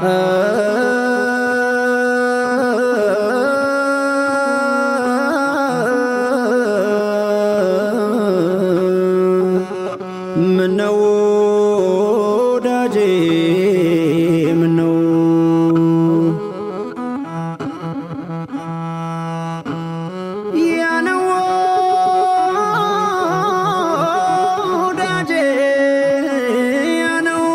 ምነው ወዳጄ ምነው ያነው ወዳጄ ያነው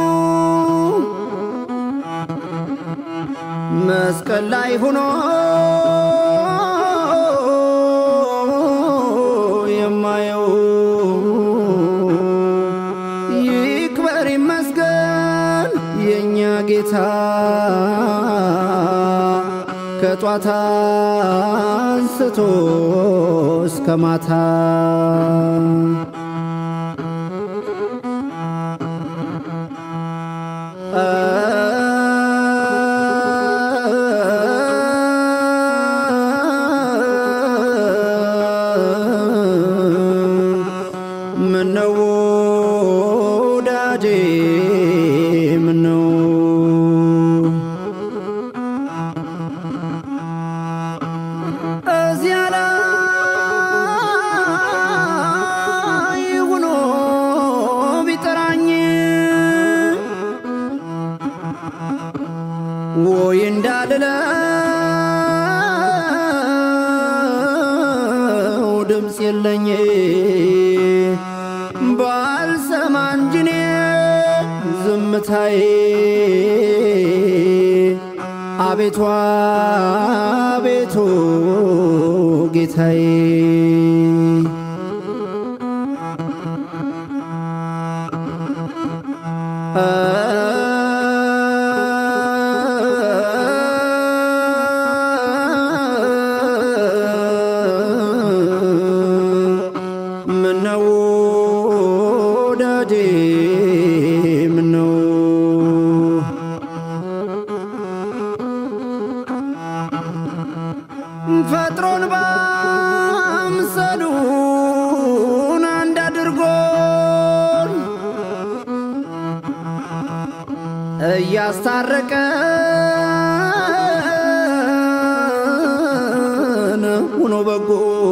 መስቀል ላይ ሆኖ የማየው ይክበር ይመስገን የእኛ ጌታ ከጧት አንስቶ እስከ ማታ ምነው ወዳጄ ምነው እዚያ ላይ ሆኖ ቢጠራኝ ወይ እንዳልለው ድምፅ የለኝ ባልሰማ እንጂ እኔ ዝምታዬ አቤቱ አቤቱ ጌታዬ ምነው ወዳጄ ምነው ፈጥሮን ባምሰሉን አንድ አድርጎን እያስታረቀን ሆኖ በጎ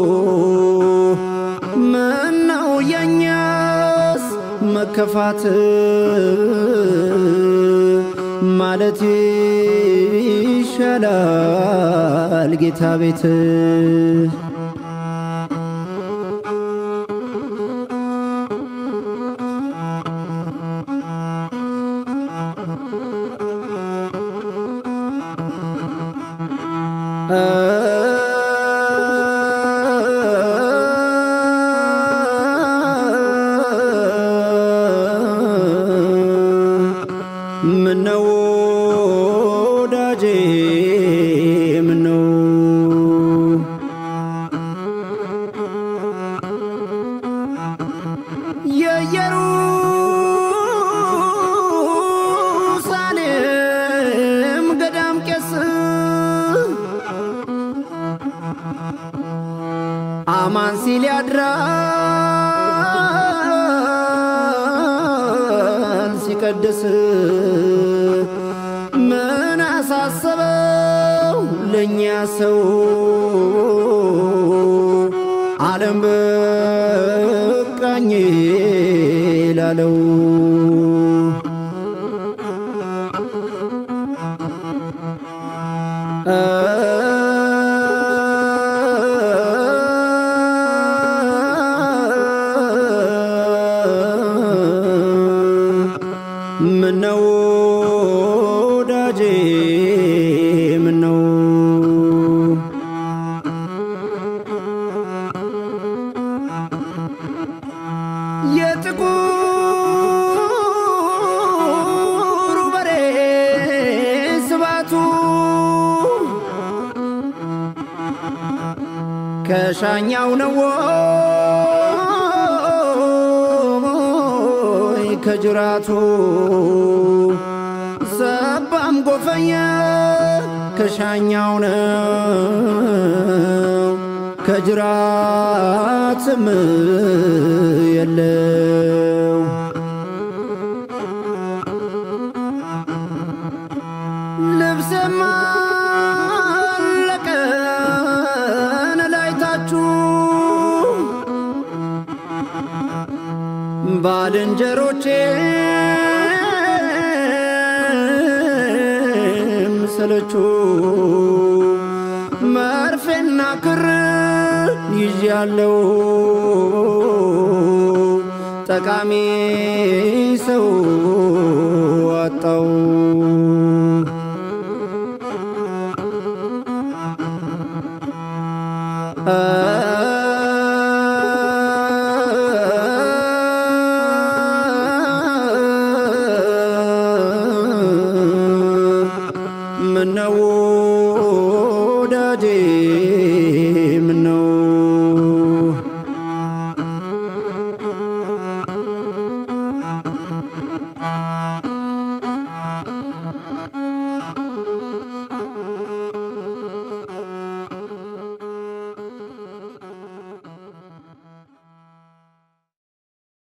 ምነው የኛስ መከፋት ማለት ይሻላል ጌታ ቤት ምነው ወዳጄ ምነው የኢየሩሳሌም ገዳም ቄስ አማን ሲል ያድራል ሲቀድስ ምን አሳሰበው ለእኛ ሰው ዓለም በቃኝ ላለው ምነው ወዳጄ ምነው የጥቁሩ በሬ ስባቱ ከሻኛው ነው ወይ ከጅራቱ ሰባም ጎፈኛ ከሻኛው ነው ከጅራትም የለው ባልንጀሮቼም ሰለቹ መርፌና ክር ይዤ ያለው ጠቃሚ ሰው አጣው። ምነው